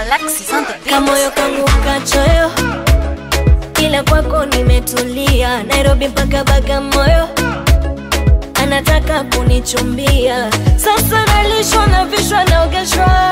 Alexis on the beat. kamoyo kangu kachoyo, ila kwako nimetulia. Nairobi mpaka Bagamoyo, anataka kunichumbia. Sasa nalishwa na vishwa naogeshwa,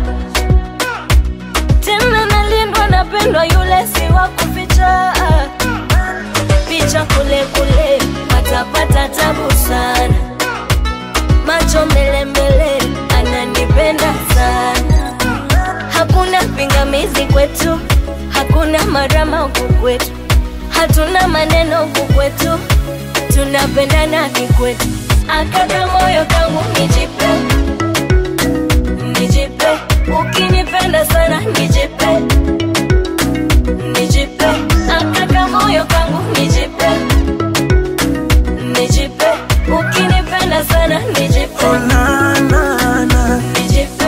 tena nalindwa, napendwa, yule si wa kuficha. Picha kule kule, patapata tabu sana, macho mbele mbele, ananipenda sana hakuna pingamizi kwetu, hakuna marama huku kwetu, hatuna maneno huku kwetu, tunapendana kikwetu. Akaka moyo kangu nijipe, nijipe, ukinipenda sana nijipe, nijipe, akaka moyo kangu nijipe, nijipe, ukinipenda sana nijipe, Oh, na, na, na. nijipe.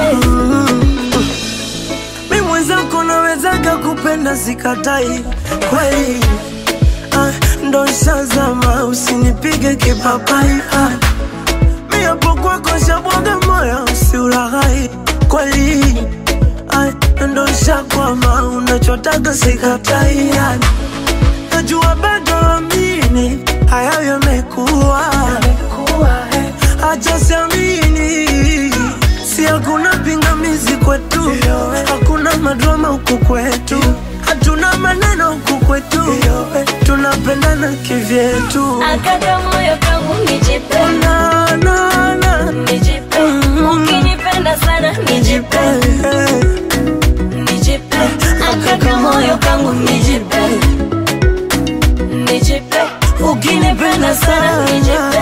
Mi mwenzako nawezaga kupenda sikatai kweli ah, ndo shazama usinipige kipapai ah, mi hapo kwako shabwaga moyo usiulaghai kweli ah, ndo shakwama unachotaga sikatai ah, najua bado amini hayo yamekuwa acha siamini si hakuna pingamizi kwetu hakuna madrama huku kwetu hatuna maneno huku kwetu tunapendana kivyetu Akaka moyo kangu nijipe, na, na, na. nijipe, ukinipenda sana nijipe, nijipe, akaka moyo kangu nijipe, nijipe, ukinipenda sana nijipe,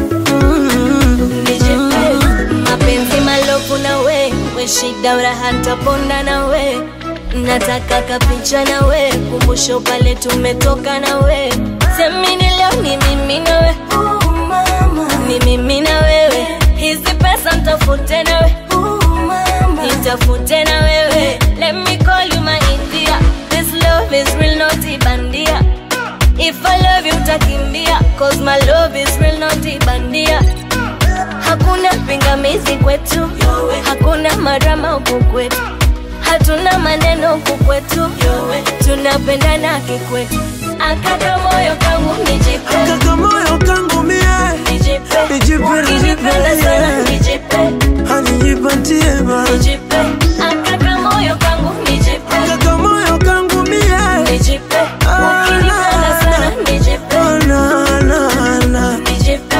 nijipe, mapenzi malofu na we, we shida uraha ntaponda na we, nataka kapicha na we, kumbusho pale tumetoka na we, semini leo ni mimi na we, ni mimi na wewe, hizi pesa ntafute na we, nitafute na wewe, let me call you my India, this love is real not ibandia, if I love you utakimbia, cause my love is real not ibandia, hakuna pingamizi kwetu, hakuna marama huku kwetu, hatuna maneno huku kwetu, tunapendana kikwetu, akaka moyo kangu nijipe, kaka moyo kangu mie nijipe, Nijipe, ukinipenda nijipe, sana yeah. nijipe, hanijipatie ma nijipe, akaka moyo kangu nijipe, kaka moyo kangu mie nijipe, ukinipenda sana nijipe, Oh, na, na, na. nijipe,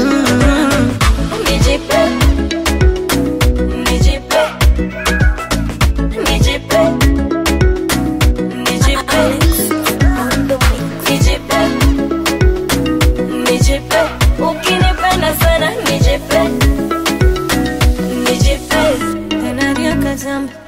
nijipe, nijipe, nijipe, nijipe, nijipe, nijipe, ukinipenda sana nijipe, nijipe, tena ria kazamba